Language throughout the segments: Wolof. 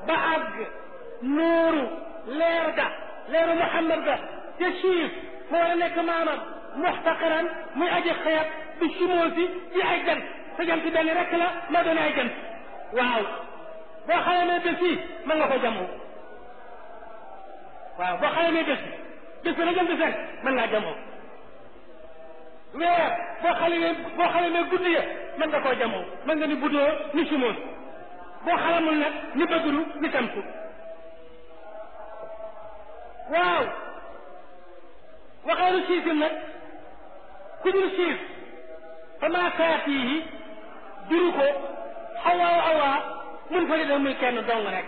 ba àgg nuuru leer ga leeru Muhammad ga te siif mu war a nekk maamam muxtaqiran muy aji xeeb bi sumoosi ci ay jant sa jant benn rek la ma doon ay jant waaw boo xamee bés yi mën nga ko jamoo waaw boo xamee bés bi bés bi la jant fekk mën ngaa jamoo weer boo xamee boo xamee guddi ya mën nga koo jamoo mën nga ni buddoo ni sumoos boo xalamul nag ni bëggulu ni tamtu waaw waxeelu siifin nag ku dul siif fa maa kaatihi juru ko xawaa awaa mun fa da muy kenn dong rek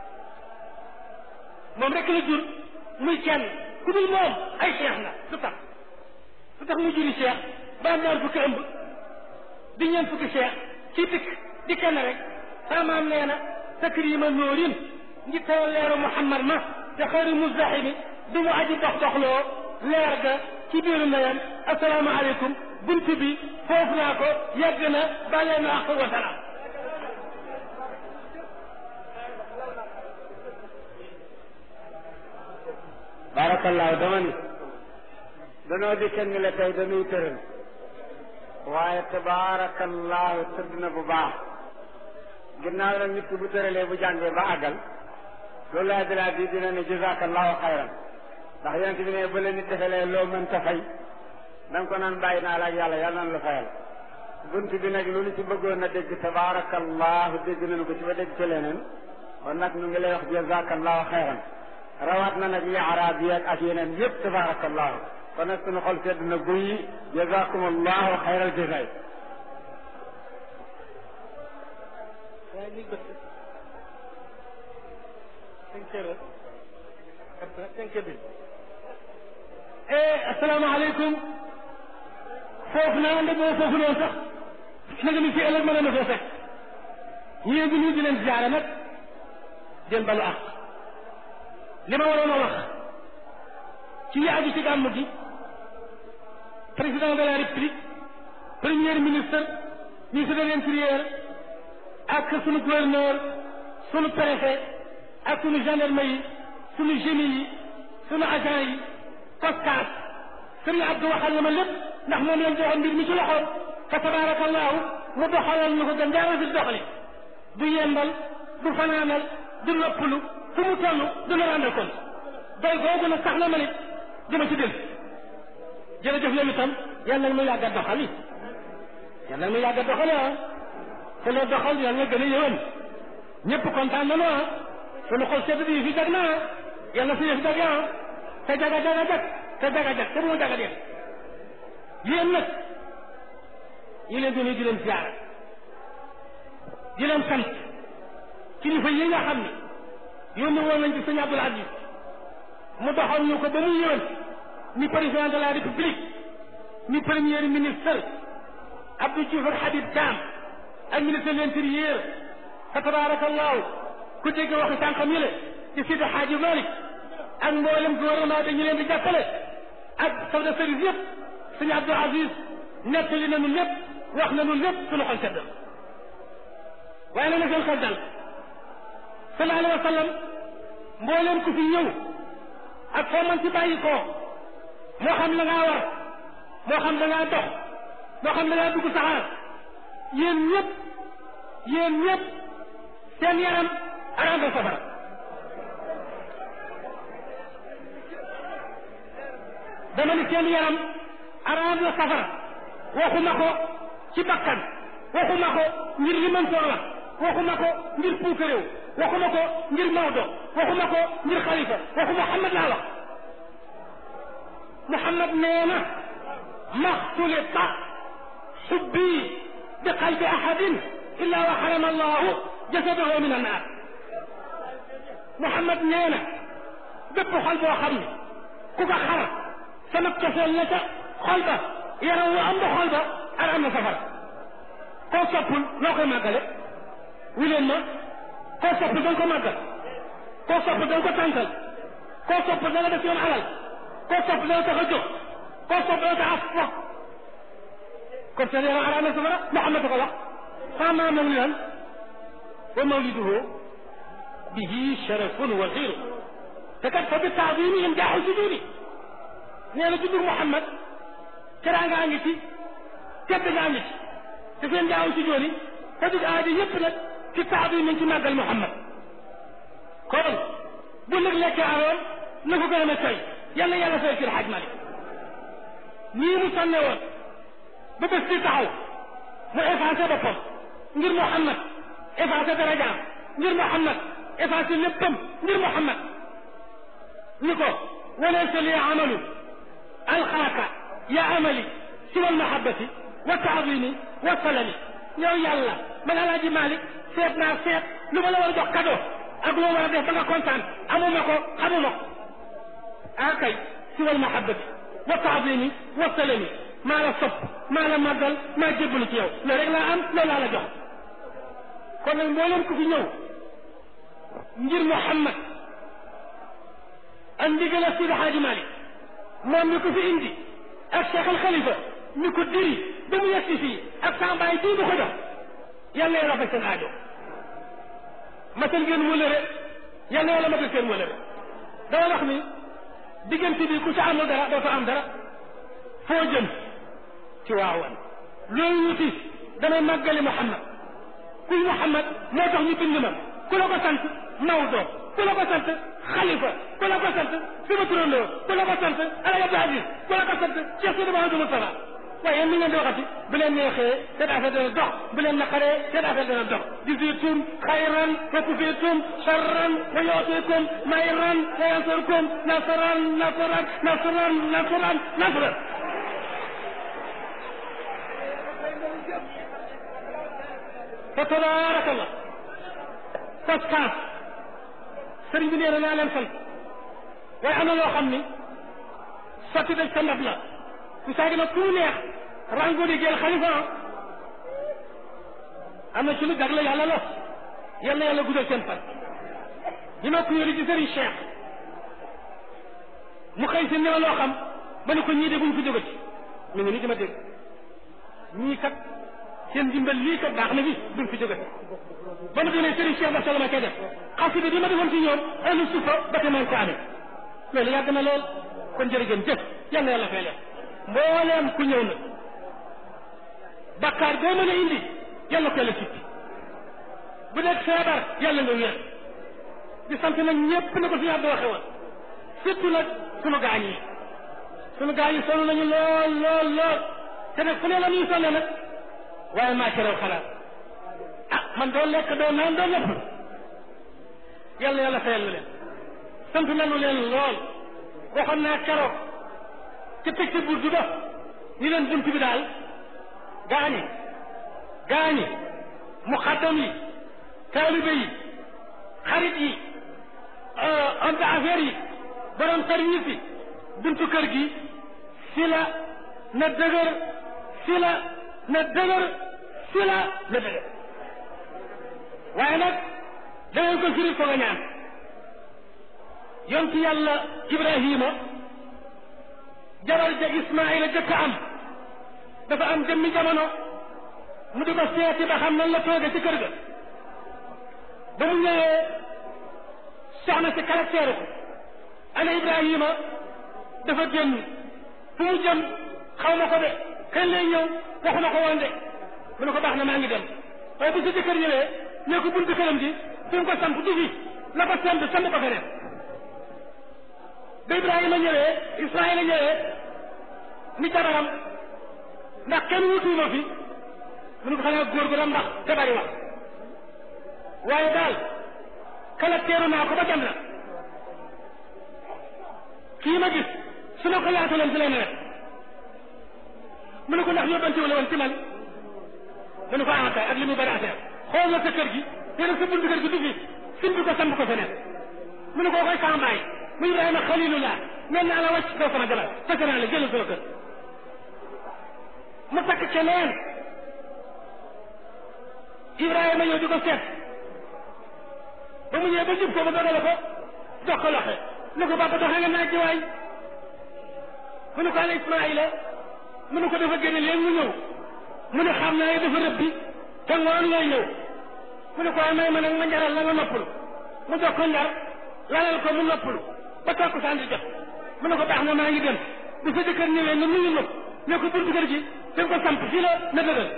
moom rek la jur muy kenn ku dul moom ay cheikh na lu tax lu tax mu juri cheikh ba am ñaar fukki ëmb di ñeent fukki cheikh ci dikk di kenn rek saamaam nee na takrima noorin ngi taw leeru muhammad ma te xëri muzdahimi du mu aji dox doxloo leer ga ci biiru ndeyam asalaamaaleykum bunt bi foofu naa ko yàgg na bàllee na ak wasalaam barakallahu dama ni danoo di kenn la tey dañuy tëral waaye tabarakallahu tëdd na bu baax ginnaaw nag nit ki bu tëralee bu jàngee ba àggal loolu laa dilaa di dina ne jazakallahu xayran ndax yonent bi ne ba la nit defalee loo mën ta fay da nga ko naan bàyyi naa la ak yàlla yàlla nan la fayal bunt bi nag lu ñu ci bëggoon a dégg tabarakallahu dégg nañu ko ci ba dégg ci leneen kon nag ñu ngi lay wax jazakallahu xayran rawaat na nag li arab yi ak yeneen yëpp tabarakallahu kon nag suñu xol sedd na guy jazakumullahu xayral jazaay asalaamaaleykum foofu naa nde boo foofu noonu sax nag ni fi ëllëg mën na foo fekk ñii bi ñu di leen ziare nag jël balu ak li ma waroon a wax ci li aju ci gàmm gi président de la république premier ministre ministre de l'intérieur ak sunu gouverneur sunu préfet ak sunu gendarme yi sunu génie yi sunu agent yi poscas sëriñ Abdou waxal na ma lépp ndax moom leen joxoon mbir mi ci loxoom fa tabarakallahu mu doxalal ñu ko gën jaara fi doxali du yendal du fanaanal du noppalu fu mu toll du la rendre compte doy googu nag sax na ma nit dama ci del jërëjëf yow itam yàlla na mu yàgg a doxal yi yàlla na mu yàgg a doxal ah te loo doxal yàlla na gën a yëwan ñëpp kontaan nañu ah sunu xol sedd bi fi jag na ah yàlla fi yëf jag ah te jaga jaga jag te jaga jag te bu mu jaga def yéen nag yi leen doon di leen ziara di leen sant kilifa yi nga xam ne yónni woon nañ ci sëñ Abdoul Aziz mu doxal ñu ko ba mu yëwan ni président de la république ni premier ministre Abdou Diouf ak Habib Thiam ak ministre de l'intérieur fa tabarakallahu ku dégg waxi sànqam yële ci Sidi Hadji Malick ak mboolem gouvernement bi ñu leen di jàppale ak chef de service yëpp sëñ Abdoul Aziz nettali nañu lépp wax nañu lépp suñu xol sedd waaye na na seen xel dal sallallahu alayhi wa sallam mbooleem ku fi ñëw ak foo mën ci bàyyi koo moo xam la ngaa war moo xam da ngaa dox moo xam da ngaa dugg saxaar yéen ñëpp yéen ñëpp seen yaram araam na safara dama ni seen yaram araam na safara waxuma ko ci bakkan waxuma ko ngir li mën soor wax waxuma ko ngir puukaréew waxuma ko ngir Maodo waxuma ko ngir xalifa waxu Muhammad laa wax Muhammad nee na maxtulita xubbi bi qalbi ahadin illa wa xarama allahu jasadahu min annaar Muhammad nee na bépp xol boo xam ne ku ko xar sama cofeel la ca xol ba yaram wu am ba xol ba araam na safara koo soppul noo koy màggale wi leen ma koo soppul da nga ko màggal koo soppul da nga ko tànkal koo soppul da nga def yoon alal koo soppul da nga tax a jóg koo soppul da nga tax a fo kon seen yaram araam na safara Muhammad ko wax fa ma mawlidan wa mawliduhu bihi sharafun wa xiiru te kat fa bi taadimihim jaaxu sujudi nee na juddu Muhammad teraanga ngi ci tedd nga ngi ci te seen jaaxu sujudi te dug aajo yëpp nag ci taadim nañ ci màggal Muhammad kon bu nag lekkee aroon na ko gën a tey yàlla yàlla fay sir xaaj Malik nii mu sonne woon ba bés di taxaw mu effacé boppam ngir Muhammad effacé darajaam ngir Muhammad effacé léppam ngir Muhammad ni ko walaysa li amalu alxaaka ya amali siwa almahabati wa taadimi wa salami yow yàlla man alaaji Malik seet naa seet lu ma la war a jox cadeau ak loo war a def ba nga kontaan amuma ko xamuma ko ah kay siwa almahabati wa taadimi wa salami maa la sopp maa la màggal maa jébbalu ci yow loolu rek laa am loolu laa la jox kon nag mboolem ku fi ñëw ngir Muhammad ak ndigal ak Sidi Xaaji Malik moom mi ko fi indi ak Cheikh al Khalifa mi ko diri ba mu yegsi fii ak sambaay bii bu ko jox yàlla yàlla faj seen aajo matal ngeen wëlëre yàlla yàlla matal seen wëlëre dama wax ni diggante bi ku ci amul dara doo fa am dara foo jëm ci waawan loolu wuti damay màggali Muhammad kuy Muhammad moo tax ñu bind ma ku la ko sant Maodo ku la ko sant Khalifa ku la ko sant sama turandoo ku la ko sant Alaaji Abdou Aziz ku la ko sant Cheikh Sidi Mouhamadou Moustapha waaye yéen ni ngeen di waxati bu leen neexee seen affaire dana dox bu leen naqaree seen affaire dana dox jisitum xayran wa kufitum charran wa yootikum mayran wa yansurkum nasran nasran nasran nasran nasran fa tabaarakallah paskaas sëriñ bi nee na naa leen sant waaye am na loo xam ni sotti dañ sa ndab la su saagi nag ku mu neex rango di jël xalifa am na ci lu jagle yàlla la yal na yàlla guddal seen fan ñi ma ko yori ci sëriñ Cheikh mu xëy si ne ma loo xam ma ne ko ñii de buñ fi jógati mi ngi nii di ma dégg ñii kat seen dimbal lii kat baax na fi duñ fi jógati ba ma demee sëriñ Cheikh ba solo ma koy def xasida bi ma defoon ci ñoom ahlu sufa ba te man ko amee loolu yàgg na lool kon jërëjëf jëf yal na yàlla fay leen mbooleem ku ñëw nag bakkaar boo mën a indi yàlla ko yàlla sippi bu dee feebar yàlla nga wér di sant nag ñépp na ko fi yàlla waxe woon surtout nag sunu gaañ yi sunu gaañ yi sonn nañu lool lool lool te nag fu ne la ñuy sonne nag waaye maa ci raw xalaat ah man doo lekk doo naan doo lépp yàlla yàlla fayal lu leen sant nañu leen lool waxoon naa keroog ci tëj ci burdu ba ñu leen bunt bi daal gaañi gaañi muxaddam yi taalibe yi xarit yi homme d'affaires yi borom service yi buntu kër gi si la na dëgër si la na dëgër si la na dëgër waaye nag dangeen ko firi ko nga ñaan yontu yàlla Ibrahima jabar ja Ismaayila jëkk am dafa am jëmmi jamono mu di ko seeti ba xam nan la tooge ci kër ga ba mu ñëwee soxna si caractère ko ana Ibrahima dafa génn fu mu jëm xaw ma ko de kañ lay ñëw waxu ma ko woon de mu ne ko baax na maa ngi dem waaye bu si jëkkër ñëwee ne ko buntu këram gi fi mu ko samp du fi la ko semb samb ko feneen ba Ibrahima ñëwee Ismaïla ñëwee ni jabaram ndax kenn wutuuma fi mu ne ko xanaa góor gu la ndax te bari wax waaye daal kala teeru naa ko ba jam na kii ma gis su ma ko yaataloon si lay nawet mu ne ko ndax yóbbante wala woon ci man mu ne ko ah kay ak li muy bari affaire xool na sa kër gi te nag sa buntu kër gi du fi simbi ko samb ko feneen mu ne ko koy sama baay mu Ibrahima xalilullah mel naa la wàcc kaw sama jabar fekk naa la jëlal sama kër mu takk keneen Ibrahima ñëw di ko seet ba mu ñëwee ba jub ko ba dogale ko jox ko loxe ne ko papa doxee nga naaj waay mu ne ko ana Ismaïla mu ne ko dafa génne léegi mu ñëw mu ne xam naa dafa rëbbi te ngoon lay ñëw mu ne ko may ma nag ma njaral la nga noppal mu jox ko njar lalal ko mu noppalu ba takku saan di jot mu ne ko baax na maa ngi dem bi sa jëkkër ñëwee nga nuyu ma ne ko buntu kër gi da nga ko samp fii la na dëgër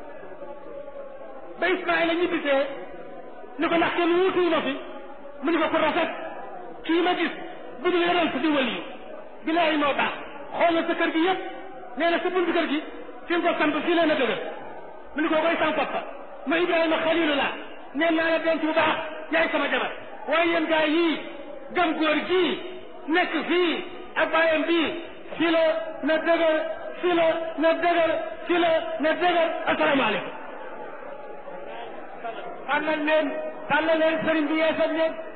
ba Ismaïla ñibbisee ni ko ndax kenn wuutuwu ma fi mu ni ko ku rafet kii ma gis bu dul yonent di wali bilaahi moo baax xool na sa kër gi yëpp nee na sa buntu kër gi fi nga ko samp fii la na dëgër mu ni ko koy sam papa ma Ibrahima xalilullah nee naa la denc bu baax yaay sama jabar waaye yéen gaa yii gëm góor gii nekk fii ak bàyyam bii fii la na dëgër fii la na dëgër fii la na dëgër asalaamaaleykum tàllal leen tàllal leen sëriñ bi yeesal leen